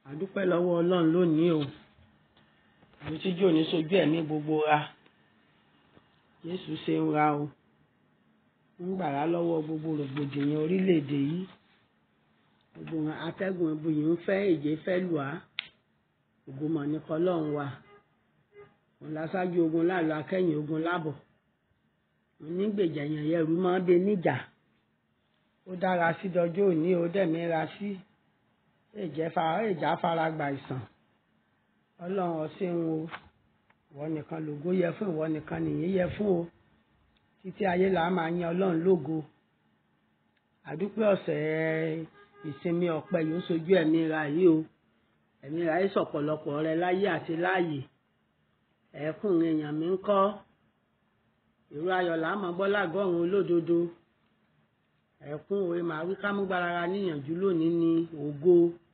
àdúpẹ́ lọ́wọ́ ọlọ́run lónìí o àbí tíjú òní sojú ẹ̀mí gbogbo ra jésù ṣe ń ra o ń gbàrà lọ́wọ́ gbogbo rògbòdìyàn orílẹ̀-èdè yìí gbogbo atẹ́gùn ibuyì ń fẹ́ èjé fẹ́ lù á ògùnmọ̀ ní kọlọ́run wa òun láṣáájú ogun láàlú akẹ́yìn ogun lábọ̀ òun ní gbèjà èèyàn yẹrù máa ń bẹ níjà ó dára sí dọjọ́ òní ó dẹ̀mí ra sí èjà fara gba ìsàn ọlọ́run ọ̀sìn o ìwọ nìkan lògo yẹ fún ìwọ nìkan nìyí yẹ fún o títí ayé là á máa yan ọlọ́run lógo àdúpẹ́ ọ̀sẹ̀ ìsinmi ọ̀pẹ yóò sojú ẹ̀mí ra yìí o ẹ̀mí ra yìí sọ̀pọ̀lọpọ̀ rẹ láyé àti láàyè ẹ̀ẹ́kùn èèyàn mi ń kọ́ ìró ayọ̀ là á máa gbọ́ lágọ̀ọ́rùn olódodo ẹ̀kún òwe màá wí ká mú gbára níyànjú lónìí ní ògo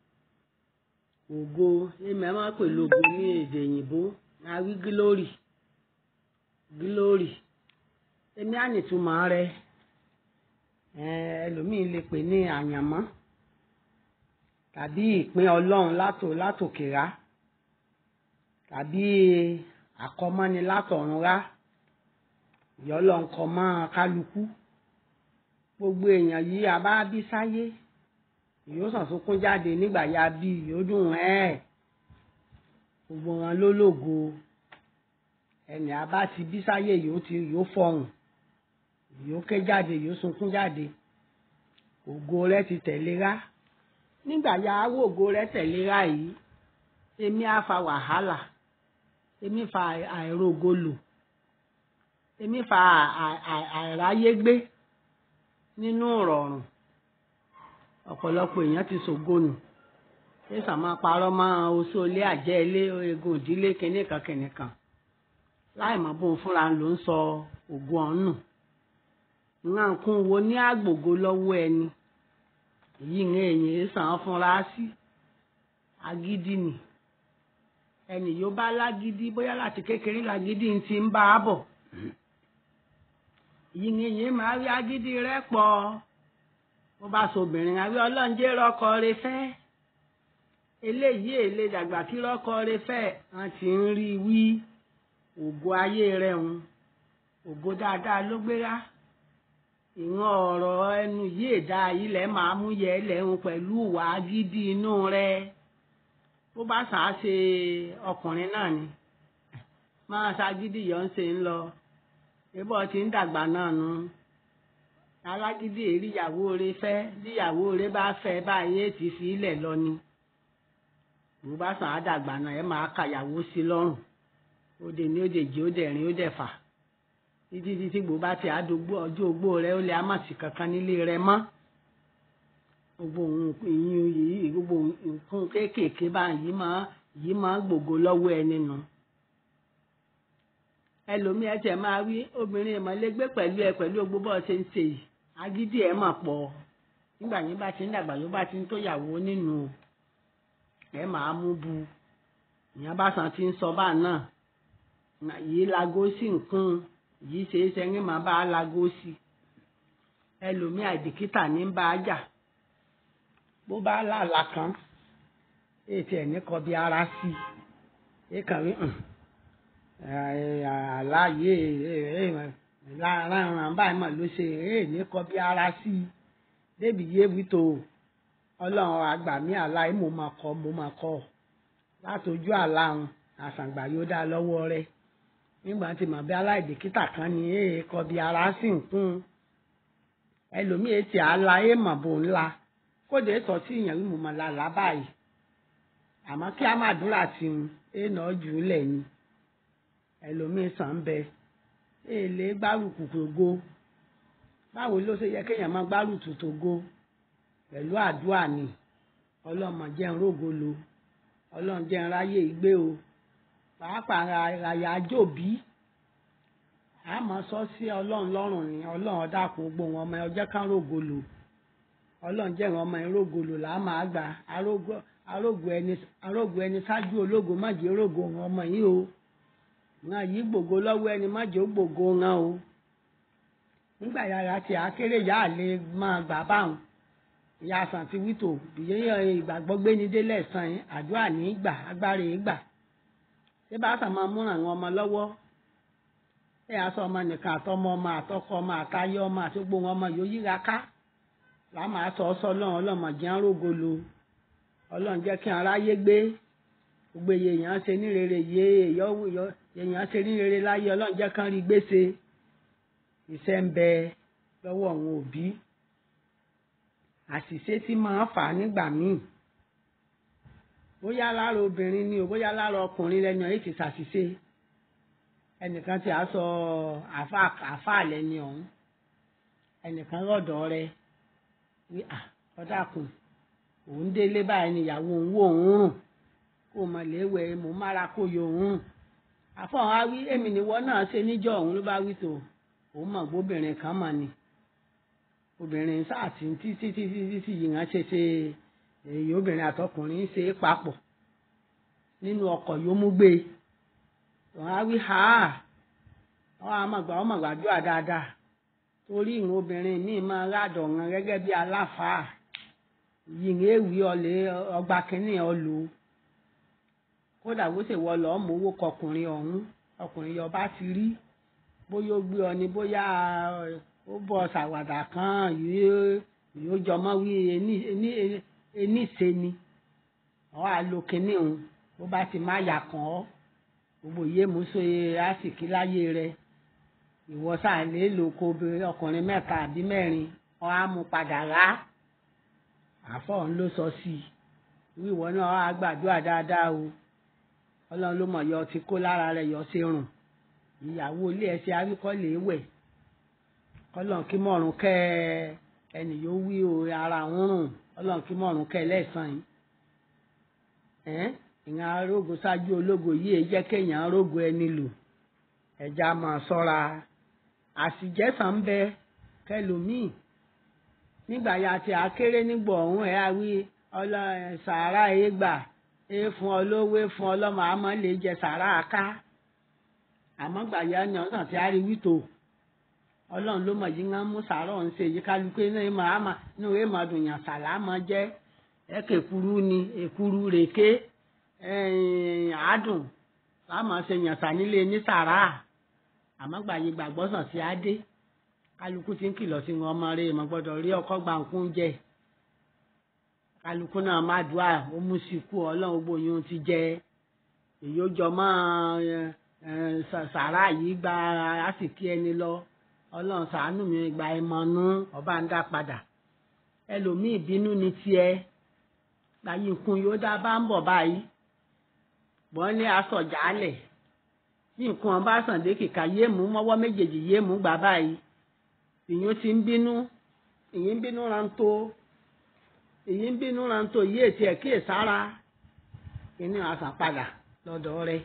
ògo èmi ẹ̀ máa pè lógo ní èdè òyìnbó máa wí gílórì gílórì èmi á nìtumọ̀ rẹ ẹlòmíín lè pè ní àyànmọ́ tàbí ìpín ọlọ́run látò látòkèrá tàbí àkọmọ́ni látọ̀run rá ìyọ́lọ́ ń kọ́ mọ́ kálukú gbogbo èèyàn yìí a bá bí sáyé yóò sàn sunkún jáde nígbà ya bí yóò dùn ẹ́ gbogbo wọn ló lògo ẹnì a bá ti bí sáyé yóò ti yóò fọhùn yóò ké jáde yóò sunkún jáde ògo rẹ ti tẹ̀léra nígbà ya wò ògo rẹ tẹ̀léra yìí èmi á fa wàhálà èmi fa àìrógo lò èmi fa àìráyé gbé nínú ìrọ̀rùn ọ̀pọ̀lọpọ̀ èèyàn ti ṣògonù ṣéṣà máa parọ́ mọ́ oṣù ilé àjẹ́ ilé egun ìdílé kìnìkan kìnìkan láì mọ̀ bóun fúnra ló ń sọ ògùn ọ̀nù nǹkan wo ní àgbògo lọ́wọ́ ẹni èyí ń èèyàn sàn án fúnra sí agídí ni ẹnì yóò bá lágídí bóyá láti kékeré lágídí ti ń bá a bọ̀ yìnyín máa rí agídí rẹ pọ̀ bó bá sobìnrin àwí ọlọ́njẹ́ rọkọ rẹ fẹ́ eléyìí èlé dàgbà kí rọkọ rẹ fẹ́ wọn ti ń rí wí ògo ayé rẹ ń ògo dáadáa ló gbéra ìwọ̀n ọ̀rọ̀ ẹnu yìí èdá ilẹ̀ máa mú yẹ lẹ́hùn pẹ̀lú ìwà agídí inú rẹ bó bá sàá ṣe ọkùnrin náà ni máa ṣagídí yọ̀ ń ṣe ń lọ ebọ ti ń dàgbà náà nu alágídí èrí ìyàwó rẹ fẹ́ bí ìyàwó rẹ bá fẹ́ báyìí ti fi ilẹ̀ lọ ni bó bá sàn á dàgbà náà ẹ máa kàyàwó sí lọ́rùn ó dè ní ó dè jí ó dẹ̀ rin ó dẹ̀ fà títí títí gbò bá ti àdógbò ọjọ́ ogbó rẹ ó lè àmàsì kankan nílé rẹ mọ́ gbogbo ìyún yìí gbogbo nǹkan kéékèèké báyìí máa yìí máa gbògo lọ́wọ́ ẹni nù. No ẹlòmíì ẹ tẹ máa wí obìnrin ìmọ̀lẹ́gbẹ́ pẹ̀lú ẹ pẹ̀lú ogbó bọ́ ṣe ń ṣe yìí agídí ẹ mà pọ̀ nígbà yín bá ti ń dàgbà yóò bá ti ń tóyàwó nínú ẹ máa mú bu ìyẹn bá san ti ń sọ bá náà yìí lago sí nǹkan yìí ṣe é sẹ́yìn máa bá a lago sí ẹlòmíì àìdìkítà ní bá a jà bó bá làlà kan ètò ẹ̀ ní kọ bí ara sí i èkàn rí àláyé láàárọ̀ báyìí mà ló ṣe eré ní kọ bí ara sí i débi yé wító ọlọ́run àgbà mí àláyé mo máa kọ mo máa kọ látọjú àláhùn àṣàǹgbà yóò dá lọ́wọ́ rẹ nígbà tí màá bí aláìdèkítà kan ní èè kọ bí ara sí nǹkan ẹlòmíì ti àláyé mà bò ńlá kódé sọ tí ìyẹn wí mo máa la là báyìí àmọ́ kí á má dúrà tí ń èèyàn jù ú lẹ̀ ni ẹlòmíín sàn ń bẹ èlé gbárùkù tògo báwo ló ṣe yẹ kéèyàn máa gbárùkù tògo pẹ̀lú àdúrà ni ọlọ́mọ jẹ́ ń rógo lo ọlọ́run jẹ́ ń ráyè ìgbé o pàápàá ràyà jòbí àmọ́ sọ sí ọlọ́run lọ́rùn ni ọlọ́run dàpọ̀ gbogbo wọn ọmọ ọjọ́ kan rógo lo ọlọ́run jẹ́ ìran ọmọ ìrógo lò là á máa gbà arógo ẹni arógo ẹni ṣáájú ológo má jẹ́ rógo wọn ọmọ yìí o wọn yìí gbògo lọ́wọ́ ẹni má jẹ́ ó gbògo wọn o nígbà yàrá tí akéré yà á lè máa gbà báwọn ìyá àsàn ti wítò ìyẹn ìgbàgbọ́ gbé ní délẹ̀ sàn yín àdúrà ní í gbà agbára yìí gbà ṣé bá sàn máa múràn àwọn ọmọ lọ́wọ́ ẹ aṣọ ọmọ nìkan àtọmọ ọmọ àtọkọ ọmọ àtayé ọmọ àti gbogbo wọn ọmọ yóò yíra ká làá máa sọ ọsọ ọlọ́run ọlọ́mọ jẹ́ ń rógolo ọlọ́run jẹ́ kí aráyé gbé gbogbo èèyàn ṣe ní rere yé èèyàn ṣe ní rere láyé ọlọ́run jẹ́ kán rí gbèsè iṣẹ́ ń bẹ lọ́wọ́ àwọn òbí àṣìṣe tí máa fà á nígbà míì bóyá lára obìnrin ni o bóyá lára ọkùnrin lẹ́nu èyí ti ṣàṣìṣe ẹnìkan tí a sọ àáfàá lẹ́ni ọ̀hún ẹnìkan lọ́dọ̀ rẹ wí à ọ̀dàkùn òun délé báyìí níyàwó òun wò òun rùn kó o mọ̀ léwé mò ń mára kó yọ òun rùn àfọ̀hún á wí èmi nìwọ náà ṣe níjọ́ òun ló bá wí tó òun mọ̀ gbóbìnrin kan mọ̀ ni obìnrin sáàtì títí títí títí yìí hàn ṣe ṣe èyí obìnrin àtọkùnrin ṣe é papọ̀ nínú ọkọ̀ yóò mú gbé wọn á wí ha wọn á mọ̀ gbà wọn mọ̀ gbàdúrà dáadáa torí ìrùn obìnrin míì máa rádọ̀ wọn gẹ́gẹ́ bí aláfàá yìnyín èwì ọ̀lẹ́ ọgbà kínní ọ̀lù kódà bó ṣe wọ lọ́ọ́ mọ owó kọkùnrin ọ̀hún ọkùnrin yọba ti rí bóyá ó gbé ọ ní bóyá ó bọ ṣàwàdà kan yóò jọmọ wí eníṣe ni ọ àlò kínní òun bó bá ti má yà kàn ọ́ gbogbo yé muso àsìkí láyé rẹ ìwọ sáà lè lò kó ọkùnrin mẹ́ta àbí mẹ́rin ọ á mú padà rà àfọ̀hún ló sọ sí i wíwọ náà á gbàdúrà dáadáa o ọlọ́run ló mọ̀ yọ ti kó lára rẹ̀ yọ sí rùn ìyàwó ilé ẹsẹ̀ àríkọ́ lè wẹ̀ ọlọ́run kí mọ̀rún kẹ́ ẹnì yóò wí o ara ń rùn ọlọ́run kí mọ̀rún kẹ́ lẹ́sàn-án yìí ìyẹn arógo ṣáájú ológo yìí jẹ́ kéèyàn arógo ẹni lò ẹja máa ṣọ́ra àṣìjẹ́sàn ń bẹ kẹlòmíì nígbà ya ti akéré nígbà ọ̀hún ẹ̀ á wí ọlọ sàárà ẹ̀ gbà ẹ̀ fún ọ lówó ẹ̀ fún ọ lọ́mọ àmọ́ lè jẹ sàárà ká àmọ́ gbà ya ni ọ̀sán tí a rí wí tó ọlọ́run ló mọ̀ yìí ń mú sàárọ̀ ń ṣe yìí kálukú inú ẹ̀ máa ma inú ẹ̀ máa dùn yàn sàlámà jẹ́ ẹ̀ kẹ̀kúrú ni èkúrú rèké àádùn láàmú ṣe yànsá nílé ní sàrà àmọ́ gbàyè gbàgbọ́sàn sí adé kálukú ti ń kìlọ̀ sí wọn ọmọ rẹ̀ mọ̀ gbọ́dọ̀ rí ọkọ́ gbàǹkún jẹ kálukú náà má dùá ó mú sí kú ọlọ́run gbogbo yín ti jẹ èyí ó jọ mọ́ sàrà yìí gba àsìkí ẹni lọ ọlọ́run ṣàánú mi gba ẹmọnú ọba ń dá padà ẹlòmíì bínú ni tiẹ̀ gbàyè nkun yóò dá bá ń bọ̀ báyìí wọ́n ní aṣọ jálẹ̀ bí nǹkan bá sàn dé kìka yé mú mọ́wọ́ méjèèjì yé mú gbà báyìí ìyún ti ń bínú èyí ń bínú rántó èyí ń bínú rántó yí ètí ẹ̀ kí èsára inú àṣà padà lọ́dọ̀ rẹ̀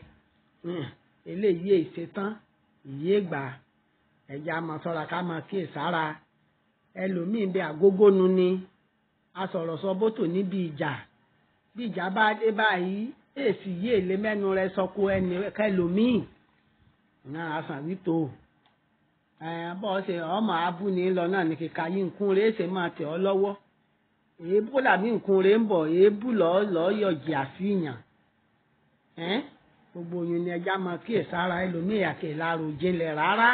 eléyìí èṣetán ìyé gbà ẹ̀já máa sọ́ra ká máa kí èsára ẹlòmíì bí àgógónu ni asọ̀rọ̀sọ bótò níbi ìjà bí ìjà bá dé báyìí èsì yìí èlé mẹ́nu rẹ sọkò ẹni kẹlòmíì náà àṣàn wító bọ́ ṣe ọmọ abúni lọ náà ní kíka yìí nkún rẹ ṣe máa tẹ̀ ọ́ lọ́wọ́ èébú làbí nkún rẹ ń bọ̀ èébú lọ́ọ́ lọ́ọ́ yọ̀jì àfihàn gbogbo oyún ni ẹja máa kíyè sára ẹlòmíì àkè lárò jinlẹ̀ rárá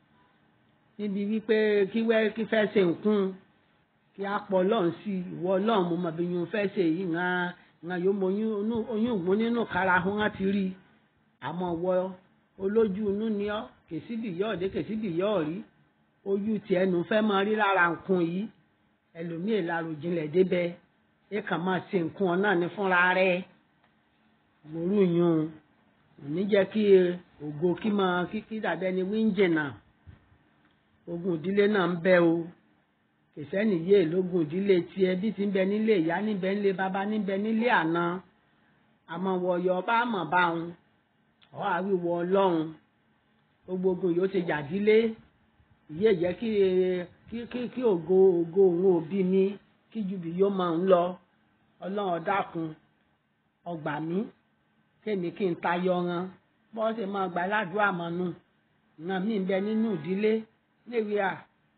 níbi wípé kíwẹ́ kí fẹ́ ṣe nkún kí á pọ̀ lọ́hùn sí ìwọ ọlọ́run mo mọ̀ bí yun fẹ́ ṣe yìí hàn hàn yóò mọ oyún ògbón nínú kára hún á ti rí àmọ́ wọ olójú inú ni ọ́ kèsíbì yọ̀ ọ̀dẹ́ kèsíbì yọ̀ ọ̀rí ojú ti ẹnu fẹ́ máa rí lára nǹkan yìí ẹlòmíì lárò jinlẹ̀ débẹ̀ ẹ kàn máa ṣe nǹkan ọ náà ní fúnra rẹ̀ gbòòrú yun òní jẹ́ kí ògo kí máa kíkí dàbẹ́ ni wíńjìnà ogun ìdílé náà ń bẹ o kìsẹ́nì yé lógun ìdílé tiẹ̀ bí ti ń bẹ nílé ìyá níbẹ̀ nílé bàbá níbẹ̀ nílé àná àmọ́ wọ̀yọ̀ bá mọ̀ bá wọn ọ̀ àwíwọ̀ ọlọ́run gbogbo ogun yóò ti yàdílé ìyé jẹ́ kí kí kí ògo ògo òun òbí mi kí jubi yóò máa ń lọ ọlọ́run ọ̀dàkùn ọgbà mi kémi kí n tayọ ran bọ́ọ̀sì máa gbà ládùúgbò àmọ́nù ìran mi ń bẹ nínú ìdílé léwu à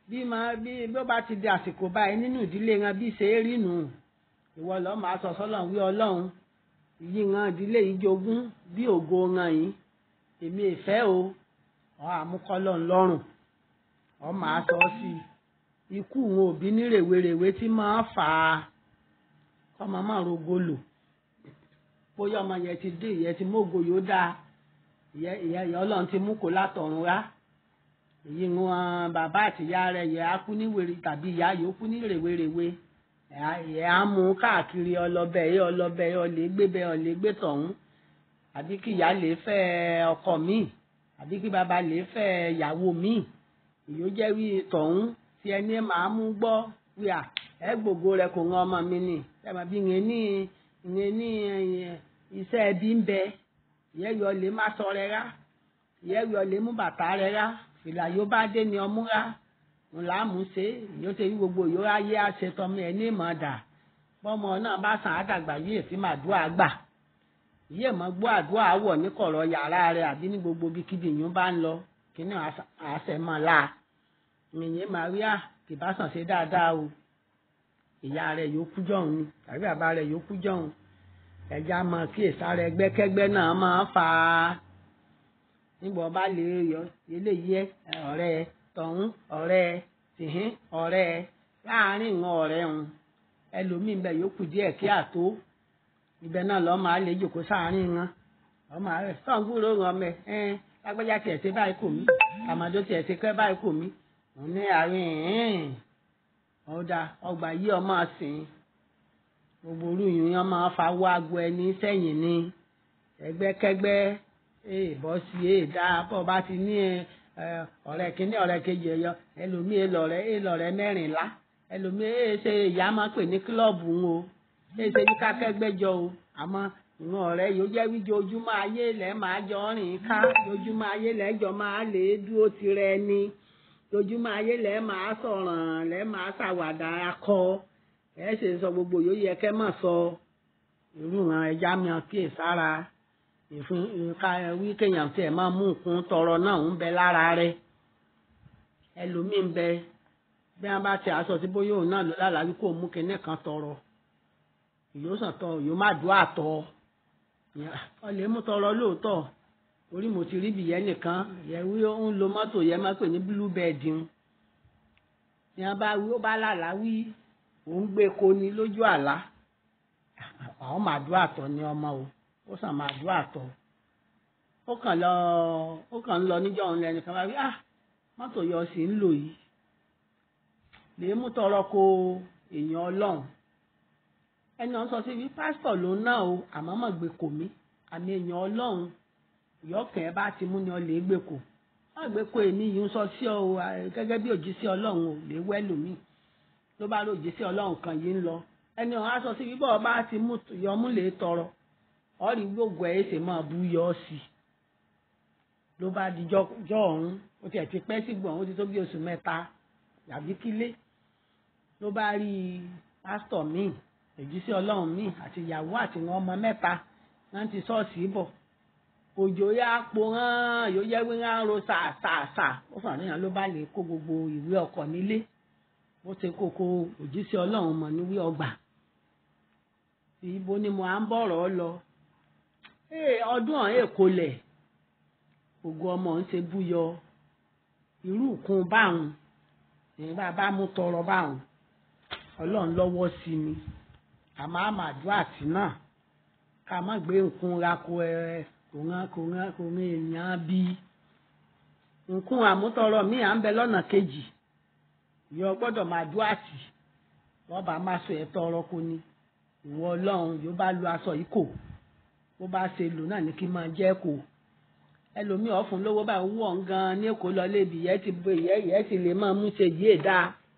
bí máa bí bí ó bá ti di àsìkò báyìí nínú ìdílé wọn bí ṣe é rí nù ìwọ lọ́ọ́ máa sọ sọ́lọ́run wí ọlọ́run yìí wọn ìdílé yìí jogún bí ògo wọn yìí èmi ìfẹ́ o ọ àmúkọ́lọ́ ńlọ́rùn ọ máa sọ sí i ikú wọn òbí ní rèwerèwe tí máa fà á kọ́mọ máa rogo lò bóyá ọmọ yẹn ti dé ìyẹn ti mógo yóò dáa ìyẹn ìyẹn ìyẹn ọlọ́run ti mú kó látọ̀run wá èyí wọn bàbá àtìyá rẹ̀ yẹ á kú ní wèrè tàbí ìyá yóò kú ní rèwerèwe ẹ̀ á mú káàkiri ọlọ́bẹ̀ yẹ ọlọ́bẹ̀ yẹ ọlẹ́ gbé bẹ́ẹ̀ ọlẹ́ gbé tọ̀hún àbí kí ìyá lè fẹ́ ọkọ míì àbí kí bàbá lè fẹ́ ìyàwó míì ìyó jẹ́ wí tọ̀hún tí ẹni máa mú gbọ́ wí à ẹ gbogbo rẹ kò ń ọmọ mi nì ẹ mà bí ìyẹn ní ìyẹn ní iṣẹ́ ẹbí ń bẹ ìyẹn yọ lè má sọ rẹ rá ìyẹn yọ lè mú bàtà rẹ rá fìlà yóò bá dé ni ọmú rá ńlá mú ṣe ìyóò ṣe gbogbo ìyó ayé àṣetọmọ ẹ ní ìmọ̀ dà bọ́mọ náà bá sàn àdàgbà yìí èsì màdúrà gbà ìyé mọ gbọ́ àdúrà wọ̀ ní kọ̀rọ̀ yàrá rẹ̀ àbí ní gbogbo ibikíbi yìí bá ń lọ kíní àṣẹ mọ́ la ìyẹn Maria kì bá sàn ṣe dáadáa o ìyá rẹ̀ yóò kú jọ̀hún ni tàbí bàbá rẹ̀ yóò kú jọ̀hún ẹja mọ kí ìsáré ẹgbẹ́kẹ́gbẹ́ náà máa fà á nígbà ọba lè yọ eléyìí ọ̀rẹ́ tọ̀hún ọ̀rẹ́ tìhín ọ̀rẹ́ láàárín ìwọn ọ̀rẹ́ òun ẹlòmíín bẹ yóò kù díẹ̀ kí àtó ibẹ̀ náà lọ́ọ́ máa lè jòkó sáàárín wọn ọmọ rẹ̀ sọ̀ǹgúrò wọn mẹ ẹ lágbájá tiẹ̀ ṣe báyìí kò mí àmàdó tiẹ̀ ṣe kẹ́ báyìí kò mí òun ní àárín ọ̀dà ọgbà yí ọmọ sìn gbogbo orú yìí wọn máa fa wọ agbo ẹni sẹ́yìn ni ẹgbẹ́kẹ́gbẹ́ ee bọ́ sí ee dá bọ́ bá ti ní ọ̀rẹ́ kínní ọ̀rẹ́ kejì ẹ̀yọ ẹlòmíì lọ̀rẹ́ ee lọ̀rẹ́ mẹ́rìnlá ẹlòmíì ee ṣe ìyá máa pè ní kílọ̀bù ń o ee ṣe bí kákẹ́gbẹ́jọ o àmọ́ ìwọ̀n ọ̀rẹ́ yóò jẹ́ wíjọ ojúmọ́ ayé lẹ́ máa jọ rìn ká ojúmọ́ ayé lẹ́jọ́ máa lè dúró tirẹ̀ ni ojúmọ́ ayé lẹ́ máa sọ̀ràn lẹ́ máa ṣàwàdà akọ ẹ ṣe sọ gbogbo yóò yẹ kẹ́ mọ̀ sọ irú ìran ẹja mìíràn kíyè sára ìfún ká wí kéèyàn tiẹ̀ máa mú nǹkan tọrọ náà ń bẹ lára rẹ ẹlòmíín bẹ bí wọn bá ti aṣọ tí bóyá òun náà ló lálàá wí kó mú kinní kan tọrọ ìyóò sàn tọ ìyóò má dùn àtọ ọlẹ mú tọrọ lóòótọ́ orí mo ti rí bìyẹn nìkan yẹ wí ó ń lo mọ́tò yẹn máa pè ní bluebird ń ní wọn bá wí ó bá lálàá wí òun gbé ko ni lójú àlá àwọn màdúrà tọ ni ọmọ o ó sàn màdúrà tọ ó kàn lọ ó kàn ń lọ níjọ́ òun lẹni kan bá wí ah mọ́tò yọ sí ń lò yìí lè mú tọrọ ko èèyàn Ọlọ́run ẹni ọ̀n sọ sí wí pásítọ̀ ló ná o àmọ́ mọ̀ gbé kò mí àmì èèyàn Ọlọ́run ìyọkàn ẹ bá ti mú ni ọ lè gbé kò wọ́n gbé kó èmi yìí ń sọ sí ọ gẹ́gẹ́ bí òjíṣẹ́ Ọlọ́run ò lè wẹ́lò míì ló bá lóòjì sí ọlọ́run kan yìí ń lọ ẹni ọ̀hún aṣọ sí bíbọ̀ bá ti mú yọmú lè tọrọ ọ̀rí gbogbo ẹ̀ ṣe máa bú yọ ọ́ sí i ló bá di jọ ọ̀hún ó tiẹ̀ ti pẹ́ sí gbọ̀n ó ti tó bí oṣù mẹ́ta yàbí kílé ló bá rí pásítọ̀ míì èjì sí ọlọ́run míì àti ìyàwó àti wọn ọmọ mẹ́ta wọ́n ti ṣọ́ọ̀ṣì bọ̀ òjò yá po hàn yóò jẹ́ wí hàn ro sàṣàṣà ó fà níyàn ló bá lè kó gbogbo ìwé ọkọ̀ nílé bó ṣe kókó òjíṣẹ́ ọlọ́run mọ̀ níwí ọgbà ibo ni mo à ń bọ̀rọ̀ lọ ọdún ọ̀hún èkó lẹ̀ ògo ọmọ ń ṣe búyọ irú ìkun báwọn èyí bá bá mú tọrọ báwọn ọlọ́run lọ́wọ́ sí mi àmọ́ àmàdúrà tí náà ká má gbé nǹkan ra ko ẹ kò rán kò rán kò rán èèyàn bí nǹkan àmútọrọ míì à ń bẹ lọ́nà kejì yọ gbọ́dọ̀ máa dúró àtì wọ́n bá máa sọ ẹ̀ tọrọ kó ni ìwọ ọlọ́run yóò bá lu aṣọ yìí kò bó bá ṣe lò náà ní kí n máa jẹ́ kó ẹlòmíì ọ̀fun lówó báyìí wọ̀ ń gan ní èkó lọ lébi ìyẹ́ ti bo ìyẹ́ ìyẹ́ ti lè máa mú ṣe yìí èdá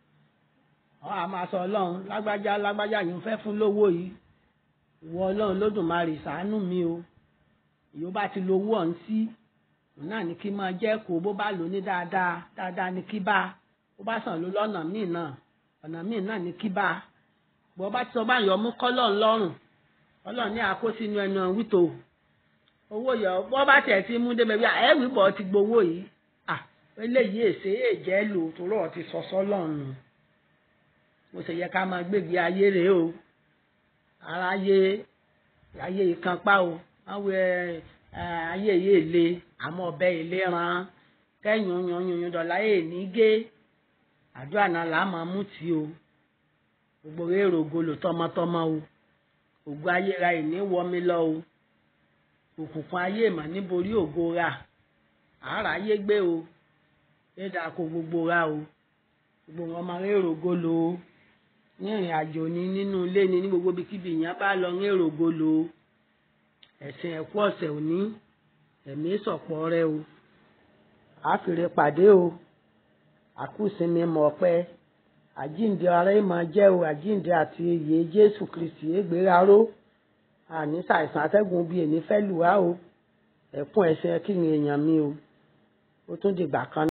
ọ̀ á máa sọ ọlọ́run lágbájá lágbájá yìí ń fẹ́ fún lówó yìí ìwọ ọlọ́run lódùmarè ṣàánú mi o ìyó bá ti lo owó ọ̀hún sí òun náà ní kí n máa jẹ́ kó bó bá lò ní dáadáa dáadáa ní kí bá bó bá sàn ló lọ́nà míì náà ọ̀nà míì náà ní kí bá bó bá ti sọ bá yọ mú kọ́lọ̀ ńlọ́rùn ọlọ́run ní àkó sínú ẹnu wító owó yọ bó bá tiẹ̀ ti mú débẹ̀ bí ẹ̀wì bọ̀ ti gbowó yìí à eléyìí èsè èjẹ́ lò torí ọ̀ ti sọ́sọ́ lọ́nu mo sì yẹ ká máa gbégbé ayé rèé o aráyé ayé ìkànpá o wọ́n wẹ ayé yìí le àmọ́ ọbẹ̀ ilé ran kẹ́yìn yan yan dọ̀là yìí ní gé àdúrà náà là á máa mú tí o gbogbo èrò ògolo tọmọtọmọ o ògo ayéra ìní wọmi lọ o òkùnkùn ayé mà níborí ògo ra àárà ayé gbé o yéèdà kó gbogbo ra o gbogbo wọn máa èrò ògolo o ní ìrìn àjò ni nínú ilé ni ní gbogbo ibikíbi ìyẹn bá lọ ní èrò ògolo o ẹ̀sìn ẹ̀kú ọ̀sẹ̀ òní ẹ̀mí sọ̀pọ̀ rẹ o àfìrè pàdé o àkúsinmi mọ̀ pẹ́ àjíǹde ara ẹ̀ máa jẹ́ o àjíǹde àti ìyè Jésù Kristi égbéraró àní ṣàìsàn atẹ́gùn bíi èní fẹ́ lù wá o ẹ̀kún ẹ̀sìn kí ni èèyàn mi o ó tún dìgbà kan